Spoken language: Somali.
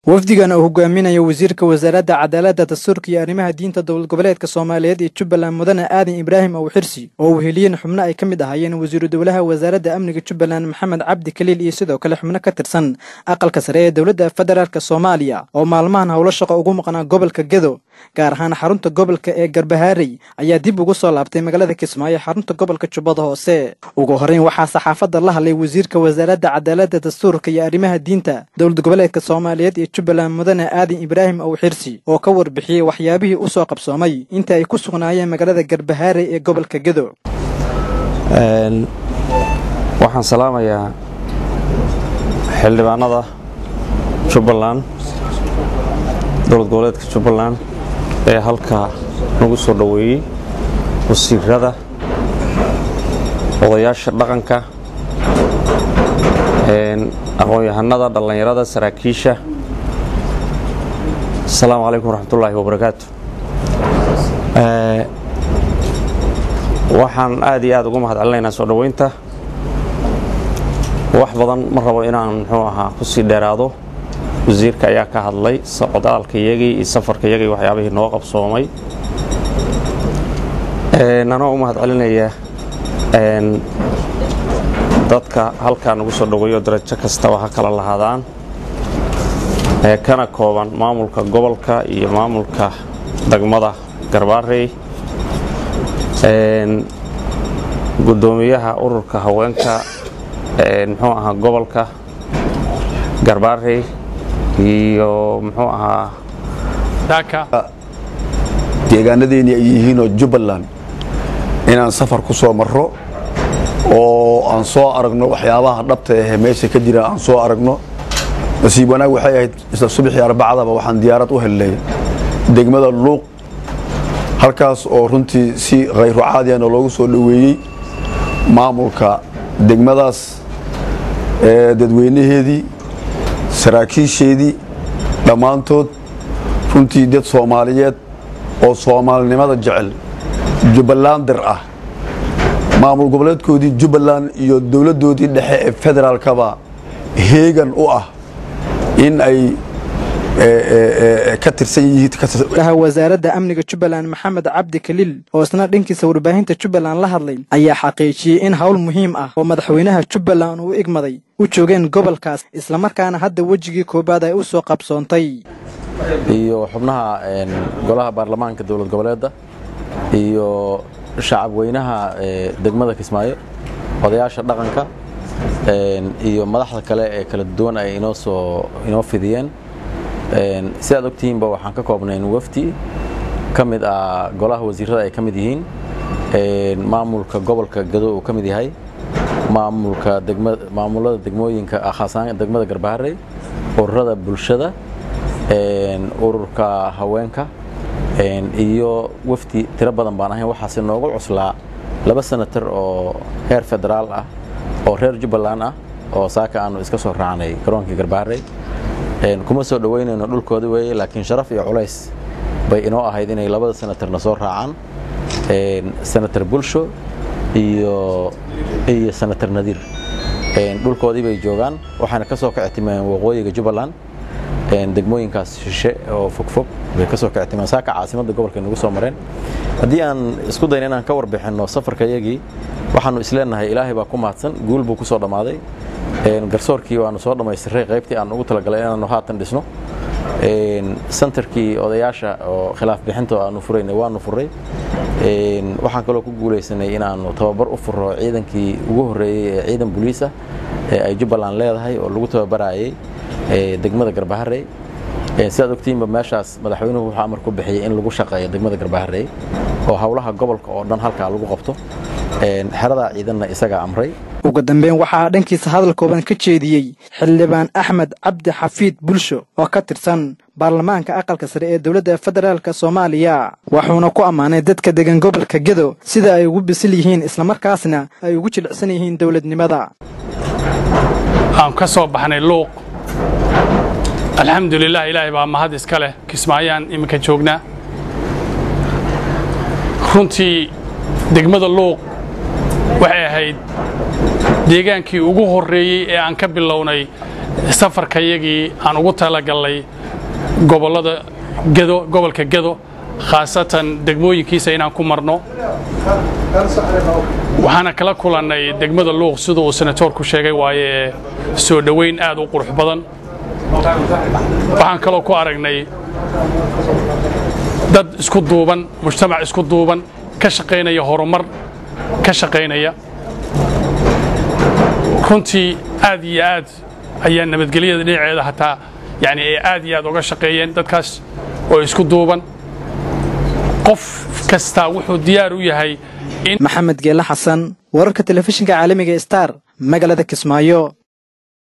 wafdigan uu hogaaminayo wasiirka wasaaradda cadaaladda dastuurka iyo arrimaha diinta dowlad goboleedka soomaaliyeed ee jubbaland mudane aadan ibraahim awxirsi oo uu heliyeen xubno ay ka mid ahaayeen wasiiru dowlaha wasaaradda amniga jubbaland maxamed cabdi kaliil iyo sidoo kale xubno ka tirsan aqalka sare ee dowladda federaalk soomaaliya oo maalmahan howlo shaqo ugu maqnaa gobolka gedo gaar ahaan xarunta gobolka ee garbahaarey ayaa dib ugu soo laabtay magaalada kismaayo xarunta gobolka jubbada hoose ugu horreyn waxaa saxaafadda la hadlay wasiirka wasaaradda cadaaladda dastuurka iyo arrimaha diinta dowlad goboleedka soomaaliyeed ee jubbaland mudane aadan ibraahim awxirsi oo ka warbixiyey waxyaabihii u soo qabsoomay inta ay ku sugnaayeen magaalada garbahaarey ee gobolka gedo waxaan salaamayaa xildhibaanada jubbaland dowlad goboleedka jubbaland ee halkaa nagu soo dhoweeyey wasiirada odayaasha dhaqanka aqoon-yahanada dhallinyarada saraakiisha asalaamu calaykum waraxmatullaahi wabarakaatu waxaan aad iyo aad ugu mahad celinaynaa soo dhoweynta wax badan ma rabo inaan muxuu ahaa ku sii dheeraado wasiirka ayaa ka hadlay socdaalkayagii iyo safarkayagii waxyaabihii noo qabsoomay anoo u mahad celinaya dadka halkaa nagu soo dhoweeyo darajo kastaba ha kala lahaadaan kana kooban maamulka gobolka iyo maamulka degmada garbaarey guddoomiyaha ururka haweenka muxuu ahaa gobolka garbaarey iyo muxuu ahaa deegaanadeeni ay yihiinoo jubbaland inaan safar ku soo marro oo aan soo aragno waxyaabaha dhabta ahe meesha ka jira aan soo aragno nasiib wanaag waxay ahayd isla subaxii arbacadaba waxaan diyaarad u helnay degmada luuq halkaas oo runtii si khayru caadiyana loogu soo dhoweeyey maamulka degmadaas dadweynaheedii saraakiisheedii dhammaantood runtii dad soomaaliyeed oo soomaalinimada jecel jubbalandir ah maamul goboleedkoodii jubbaland iyo dowladdoodii dhexe ee federaalkaba heegan u ah in ay ka tirsan yihiin wasaaradda amniga jubbaland maxamed cabdi kaliil oo isna dhankiisa warbaahinta jubbaland la hadlay ayaa xaqiijiyey in howl muhiim ah oo madaxweynaha jubbaland uu igmaday u joogeen gobolkaas islamarkaana hadda wejigii koobaad ay u soo qabsoontay iyo xubnaha golaha baarlamaanka dowlad goboleedda iyo shacab weynaha degmada kismaayo odayaasha dhaqanka iyo madaxda kale ee kala duwan ay inoo soo inoo fidiyeen si aad ogtihiinba waxaan ka koobnayn wafdi ka mid ah golaha wasiirada ay ka mid yihiin maamulka gobolka gado uu ka mid yahay maamulka maamulada degmooyinka khaasaan degmada garbaharey ururada bulshada ururka haweenka iyo wafdi tiro badan baan ahayn waxaase noogu cuslaa laba senatar oo heer federaal ah oo reer jubbaland ah oo saaka aanu iska soo raacnay garoonkii garbaharey kuma soo dhoweynayno dhulkooda weeye laakiin sharaf iyo culays bay inoo ahayd inay labada senatarna soo raacaan senatar bulsho iyo iyo senatar nadiir dhulkoodii bay joogaan waxaana ka soo kactimeen waqooyiga jubbaland degmooyinkaas shishe oo fogfog bay ka soo kactimeen saaka caasimadda gobolka nagu soo mareen haddii aan isku dayna inaan ka warbixinno safarkayagii waxaannu isleenahay ilaahay baa ku mahadsan guul buu ku soo dhammaaday garsoorkii waanu soo dhammaystiray qaybtii aan ugu talagalay inaanu haatan dhisno sentarkii odayaasha oo khilaaf bixinta aanu furaynay waanu furay waxaan kaloo ku guulaysanay inaannu tababar u furo ciidankii ugu horreeyey ee ciidan buliisa ee ay jubbaland leedahay oo lagu tababarayay degmada garbaharey sidaad ogtiinba meeshaas madaxweynuhu wuxuu amar ku bixiyey in lagu shaqeeyo degmada garbaharey oo howlaha gobolka oo dhan halkaa lagu qabto xeradaa ciidanna isagaa amray ugu dambeyn waxaa dhankiisa hadal kooban ka jeediyey xildhibaan axmed cabdi xafiid bulsho oo ka tirsan baarlamaanka aqalka sare ee dowladda federaalk soomaaliya wuxuuna ku ammaanay dadka degan gobolka gedo sida ay ugu bisil yihiin islamarkaasna ay ugu jilicsan yihiin dowladnimada aan ka soo baxnay luuq alxamdulilah ilaahay baa mahad iska leh kismaayaan iminka joognaa runtii degmada luuq waxay ahayd deegaankii ugu horreeyey ee aan ka bilownay safarkayagii aan ugu talagallay gobollada gedo gobolka gedo khaasatan degmooyinkiisa inaan ku marno waxaana kala kulannay degmada luuq sida uu senatoorku sheegay waaye ee soo dhoweyn aad u qurux badan waxaan kaloo ku aragnay dad isku duuban mujtamac isku duuban ka shaqaynaya horumar ka shaqaynaya runtii aad iyo aad ayaa nabadgelyada dhinaceeda hataa yani ay aad iyo aad uga shaqeeyeen dadkaas oo isku duuban qof kastaa wuxuu diyaar u yahay in maxamed geelle xasan wararka telefishinka caalamiga star magaalada kismaayo